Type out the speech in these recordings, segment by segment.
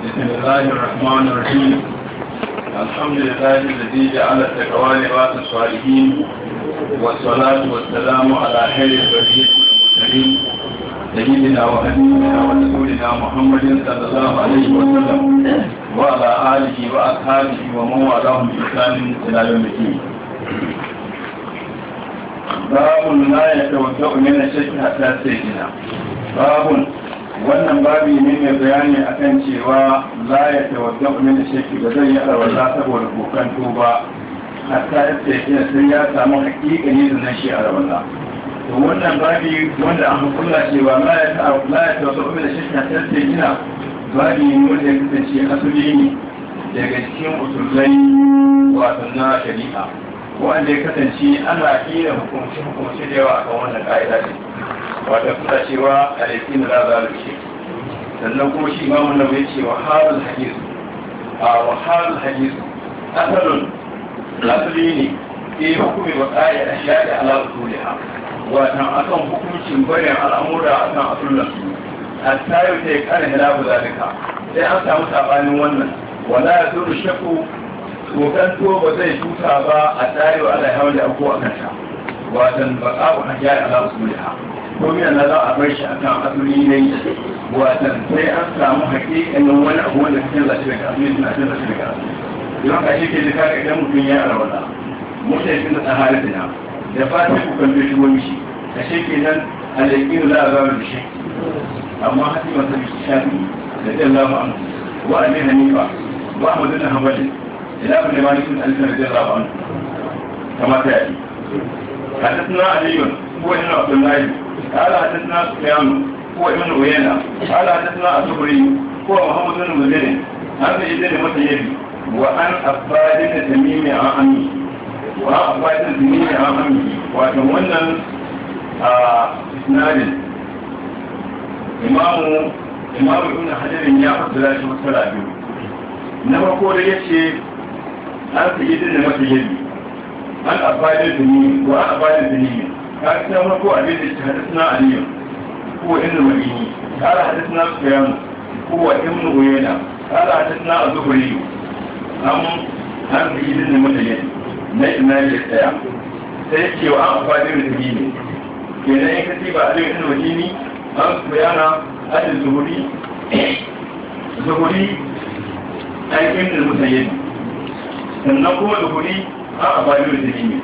بسم الله الرحمن الرحيم الحمد لله الذي جعل التقوى لباس الصالحين والصلاة والسلام على خير البرية المرسلين سيدنا وحبيبنا ورسولنا محمد صلى الله عليه وسلم وعلى آله وأصحابه ومن والاهم بإحسان إلى يوم الدين باب لا يتوجه من الشرك حتى سيدنا باب wannan babi ne mai bayani akan cewa la ya tawadda min shirki ba zai yi alwala saboda kokan tuba hatta ya tsaye sai ya samu hakikani da nan shi alwala to wannan babi wanda an hukunta cewa la ya la ya tawadda min shirki hatta sai gina babi ne wanda ya kasance asali ne daga cikin usulai wato na shari'a wanda ya kasance ana iya hukunci hukunci da yawa akan wannan ka'ida ce wata suna cewa a laifin da za a rushe sannan kuma shi imamu na bai ce wa halin hadisu a wa halin hadisu asalin asali ne ke hukumi wa ƙaya a shaɗi ala usuliha watan akan hukuncin bayan al'amura akan asullan su a tayo ta yi ƙara hilafu zalika sai an samu saɓanin wannan wala ya zo da shakku tsokan ba zai tuta ba a tayo ala hawa da abuwa a kanta watan baƙa'u a shaɗi ala usuliha ko yana za a bar shi a kan asali ne watan sai an samu hakikanin wani abu wanda ka canza shi daga asali suna canza shi daga asali don ka shi ke da kaka idan mutum ya arwata mutane da tsahari da da fatan ku kan shi wani shi a shi ke nan alaƙin za a zama da shi amma hasi masu bishi shafi da jan lafa an wa a hanifa wa a madina hamadi ila abin da malikin alifin da jan lafa an kamata ya yi حدثنا علي هو ابن عبد الله قال حدثنا سفيان هو ابن عيينة قال حدثنا الزهري هو محمد بن مزين عن سيد المسيب وعن عباد بن تميم عن عمي وعن عباد بن تميم عن عمي وتمنى اسناد إمام إمام ابن حجر يا فصل shi masala biyu na farko da yace an sayyidin da masayyibi an abadin tuni wa abadin tuni ka ta farko abin da hadisna aliyu ko ibn madini قال حدثنا سفيان هو ابن عيينة قال حدثنا الزهري أم عن سعيد بن مسيب نجم ناجي السيا سيكي وأن أفادي من تجيني kenan in kace ba alim ibn madini an sufyana al zuhuri zuhuri an ibn musayyib sannan kuma zuhuri an abadi da tijini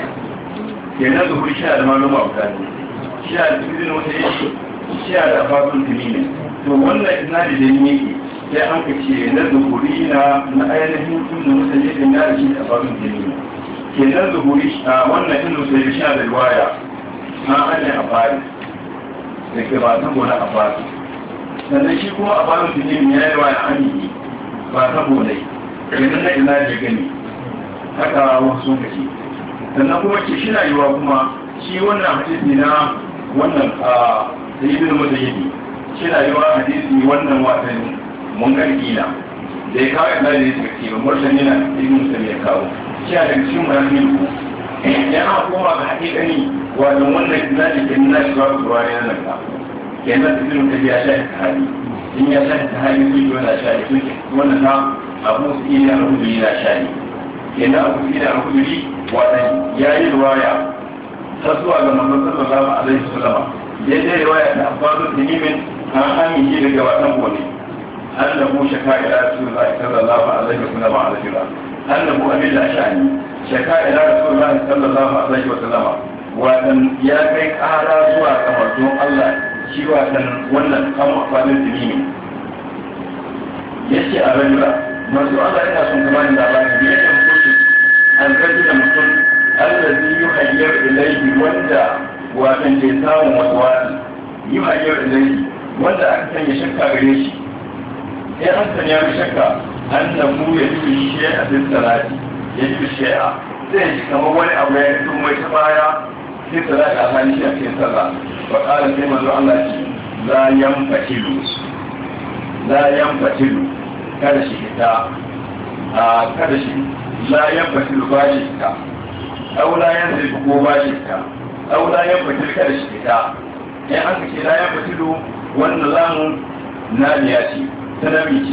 kenan zuhuri shi da maluma guda ne shi da ibn musayyib shi da afatun tijini to wannan isnadi da ne sai an ka ce na zuhuri na na ainihin ibn musayyib na da shi da afatun tijini kenan zuhuri a wannan ibn musayyib shi da riwaya an ajiye a fari da ke ba saboda a fari sannan shi kuma a farin tijini ya yi waya amini ba saboda idan na ina da gani haka wasu sun kace sannan kuma ce shi na yiwa kuma shi wannan hadisi na wannan a sayyidin musayyidi shi na yiwa hadisi wannan watan mun gargina da ya kawo ina da ya ce ba murshen yana cikin musulmi ya kawo shi a daga cikin muramin ku ya aka koma ga hakikani wato wannan isnadi ke nuna shi ba su ruwa ne nan ka kenan da filin tafiya sha ta hali in ya sha ta hali su yi wani sha ne suke wannan ta abu su iya da alhuduri na sha ne kenan abu su iya da alhuduri watan ya yi ruwaya ta zuwa ga mamman sallallahu alaihi wasallam ya je ruwaya ta abbasu tinimin an amince daga watan gone annabu shaka ila rasulullahi sallallahu alaihi wasallam alaihi annabu abin da sha'ani shaka ila rasulullahi sallallahu alaihi wasallam watan ya kai kara zuwa kamar don Allah shi watan wannan kan amfanin dini ne ya ce a rajula masu Allah yana son kama da labari ne yake hukunci an karfi da mutum allazi yi hanyar ilaihi wanda watan ke samun wasu wani yi hanyar ilaihi wanda aka sanya shakka gare shi sai an sanya mai shakka an na mu ya ji shi a cikin salati ya ji shi'a zai ji kamar wani abu ya fito mai ta baya sai salati a hali shi a cikin sallah wa ƙara sai manzo Allah ce la yanfatilu la yanfatilu kada shi fita a kada shi la yanfatilu ba shi fita aw la yanzilu ko ba shi fita aw la yanfatilu kada shi fita in an ka ce la yanfatilu wannan lamun nadiya ce ta nami ce